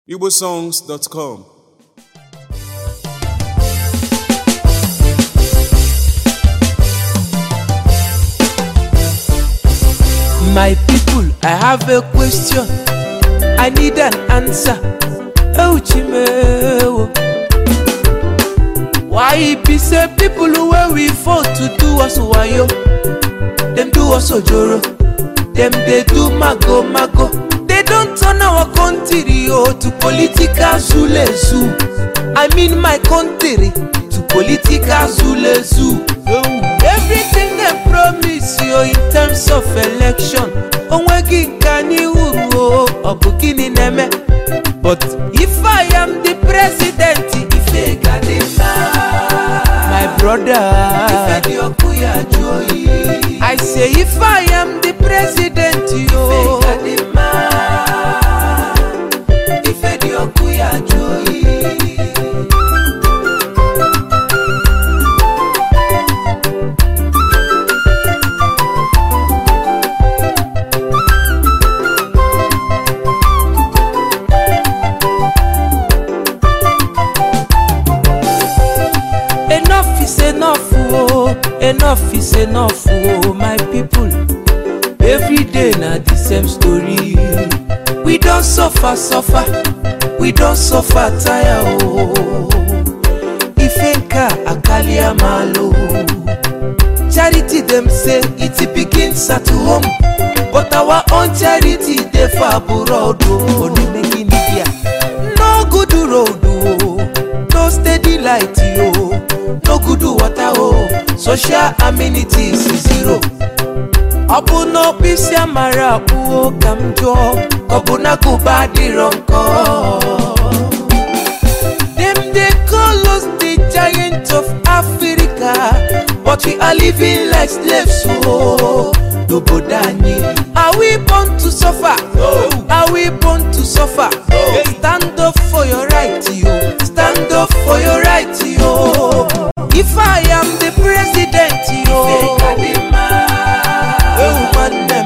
igbosongs.com My people, I have a question. I need an answer. Oh, Chimewo. Why it be say people where we fought to do us wayo? Them do us ojoro. Them they do mago mago. They don't turn our country oh, to political zule zoo. I mean my country to political zule zoo. Everything they promise you in terms of election onweghị nke anyị hụrụ o ọ bụ gịnị na-eme but if I am the president ife ga dị mma my brother ife dị ọkụ ya jụ oyi I say if I am the president yo ife ga dị mma ife dị ọkụ ya jụ oyi enough is enough oh enough is enough oh my people every day na the same story we don suffer suffer we don suffer tire oh ife nka akalia malo charity dem say it begins at home but our own charity dey for abroad oh onimegi media no good road oh no steady light oh no good water oh social amenities zero ọ bụ n'ọkpụisi amara akpụo ka m jụọ ọ bụ na gụba adịrọ nkọ Them they call us the giant of Africa, but we are living like slaves. Oh, n'obodo anyị. Are we born to suffer? Are we born to suffer? Stand up for your right, yo. Stand up for your right, yo. If I am the president, yo. Oh, man, them.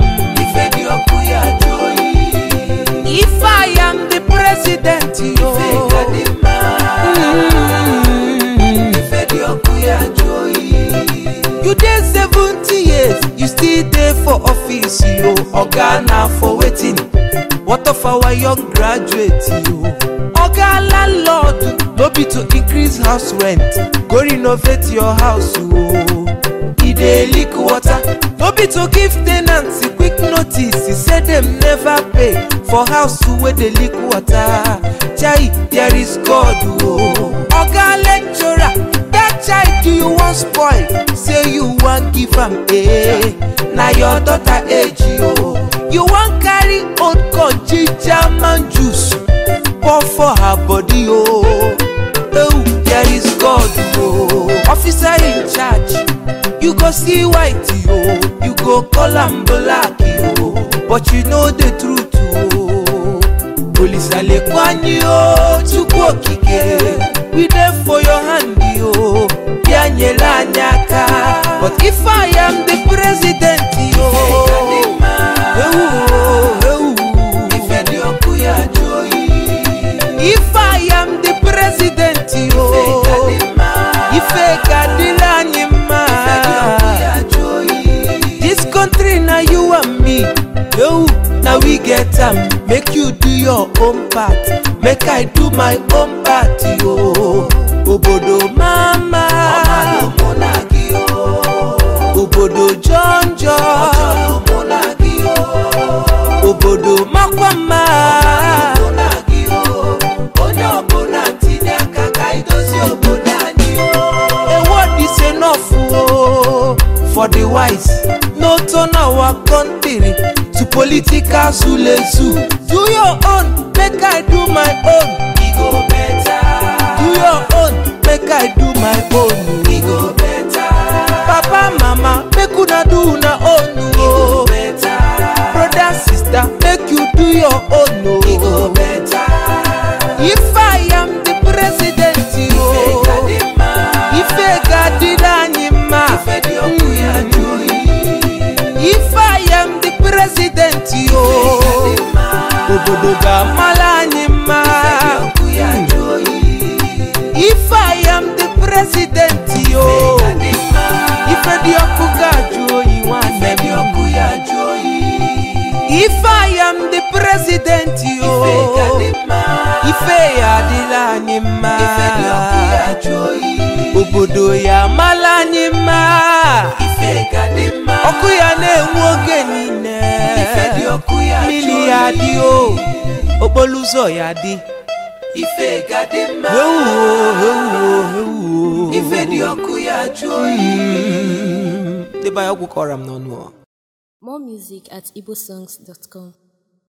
If I am the president, yo. You dey seventy years, you still dey for office, yo. Oga na for waiting. What of our young graduates, yo? Oga landlord, no be to increase house rent, go renovate your house, yo. E dey leak water, no be to give ten ants quick notice. He say dem never pay for house wey dey leak water. Chai, there is God, o. Oga lecturer. that child you wan spoil say you wan give am eh na your daughter age o you wan carry old corn ginger man juice pour for her body o oh there is god o officer in charge you go see white o you go call am black o but you know the truth o olisa lekwa anyị o chukwu okike we dey for your hand o bịa nyere anyị aka but if i am the president o ewu o, ewu if i am the president o ife ga-adịrị anyị mma this country na you and me ewu na we get am make you do your own part make i do my own part yo obodo mama obodo jọnjọ obodo makwa mma a word is enough oh, for the wise no turn our country to political zule zoo do your own make i do my own e go better do your own make i do my own e go better papa mama make una do una own o better brother sister make you do your own o e go better if i am the president o ife ga-adịrị anyị mma if i am the president o obodo ga-amala anyị mma prezidenti o ife ga-adị mma ife ya adịla anyị mma ife dị ọkụ ya jụọ oyi obodo ya amala anyị mma ife ga-adị mma ọkụ ya na-enwu oge niile ife dị ọkụ ya mmiri jụọ ya oyi dị o okporo ụzọ ya dị ife ga-adị mma ewuo ewuo ewuo ife dị ọkụ ya jụọ oyi debe ya ọgwụ kọrọ m n'ọnụ ọ. More music at igbosongs.com.